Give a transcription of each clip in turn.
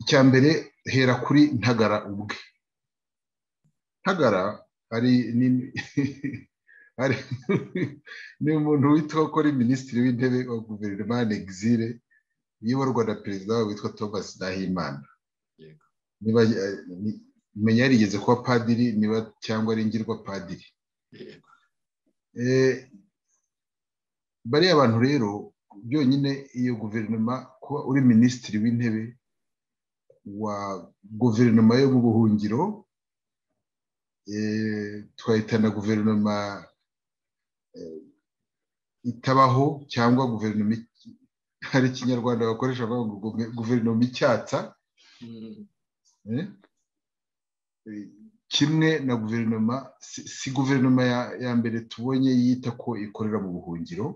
icya mbere hera kuri ntagara ubwe ntagara hari ni umuntu witwa ko ari minisitiri w'intebe wa guverinoma exile uyoborwa na perezida witwa thomas ndahimana menya yarigeze kuba padiri niba cyangwa ari ngirwa padiri bariya bantu rero byonyine iyo guverinoma kuba uri minisitiri w'intebe wa guverinoma yo mu buhungiro twahita na guverinoma itabaho cyangwa guverinoma hari ikinyarwanda bakoresha bavuga guverinoma icyatsa kimwe na guverinoma si guverinoma ya mbere tubonye yita ko ikorera mu buhungiro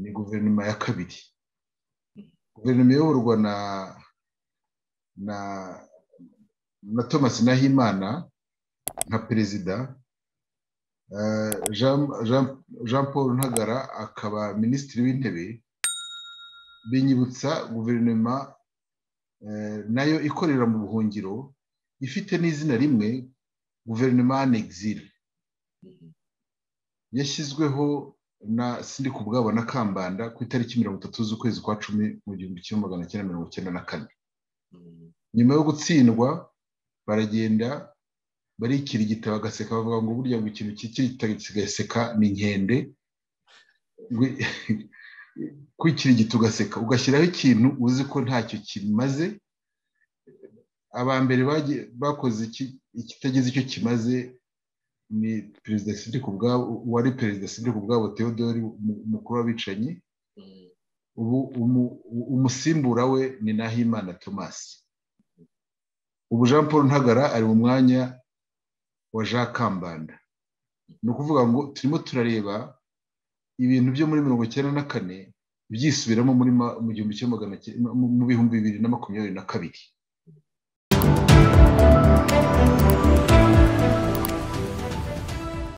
ni guverinoma ya kabiri guverinoma iyoborwa na na thomas nahimana nka perezida jean paul ntagara akaba minisitiri w'intebe binyibutsa guverinoma nayo ikorera mu buhungiro ifite n'izina rimwe guverinoma anegizire yashyizweho na sindi ku bwabo na kambanda ku itariki mirongo itatu z'ukwezi kwa cumi mu gihumbi kimwe magana cyenda mirongo icyenda na kane nyuma yo gutsindwa baragenda barikirigita bagaseka bavuga ngo burya ngo ikintu kikirigita kigaseka ni inkende kwikirigita ugaseka ugashyiraho ikintu uzi ko ntacyo kimaze aba mbere bakoze ikitagize icyo kimaze ni perezida sida ubwabo wari perezida sida ubwabo Theodore umukuru w'abicanyi umusimbura we ni nahimana thomas ubu jean paul ntagara ari mu mwanya wa jean kambanda ni ukuvuga ngo turimo turareba ibintu byo muri mirongo icyenda na kane byisubiramo mu gihumbi magana mu bihumbi bibiri na makumyabiri na kabiri